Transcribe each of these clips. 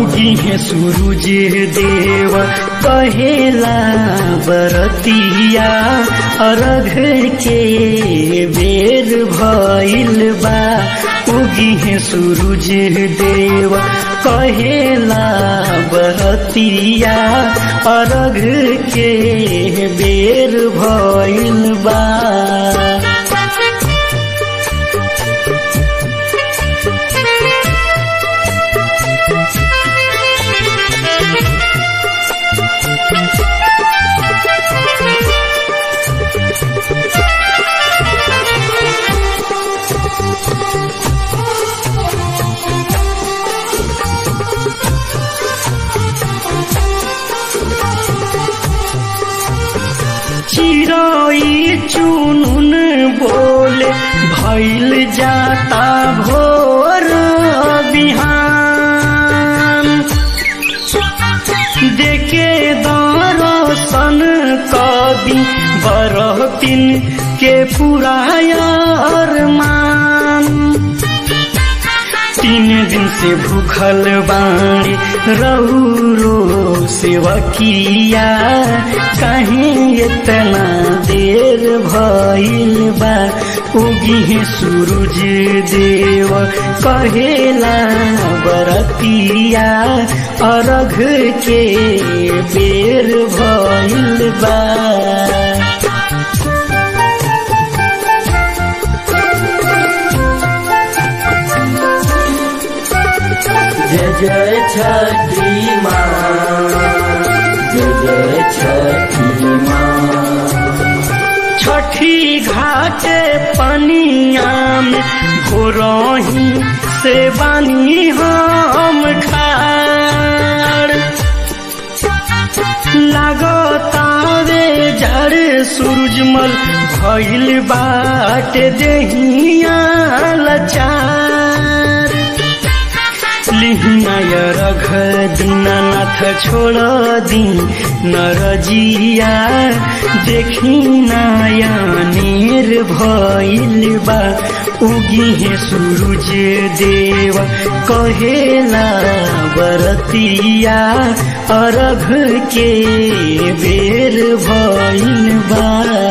उगी है सूरज देव कहेला बरतिया अरघ के बेर भइल बा उगी है सूरज देव कहेला बरतिया अरघ के बेर भइल बा चिरोई चुनुन बोले भैल जाता भोर बिहान देखे दरसन कवि बरहतिन के पुरायर मान तीन दिन से भूखल बाणी रहुरो सेवकिया कहीं इतना देर भइल बा उगी है सूरज देव कहेला बरतिया अरघ के बेर भइल बा जय जय छठी माँ जय जय छठी माँ छठी घाट पनिया में घोरही से बानी हम खाड़ लागतावे जड़ सूरजमल भइल बाट देहिया लचार लिहिनाय रघ दीनानाथ छोड़ दी नरजिया देखी नायनेर भइल बा उगी है सूरज देव कहेला बरतिया अरघ के बेर भइल बा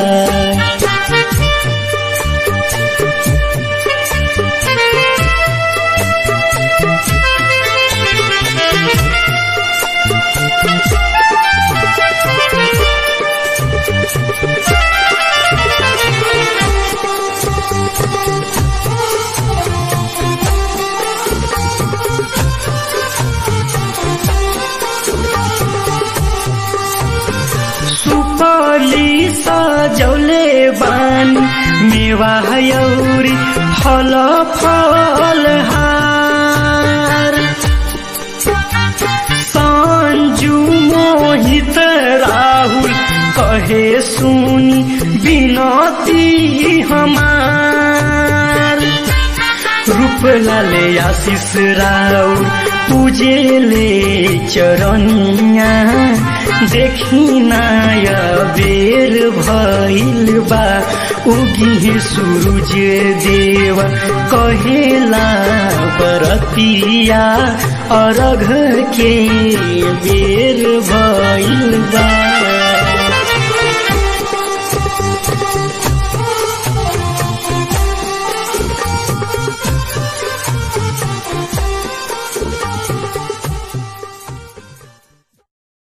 सुपली सजौले बानी मेवा यौरी फल फल हार संजू मोहित राहुल कहे सुनी बिनती हमार रूप लाले आशीष राउर पूजेले चरनिया देखी नाय बेर भइल बा उगी सूरज देव कहेला बरतिया अरघ के बेर भइल बा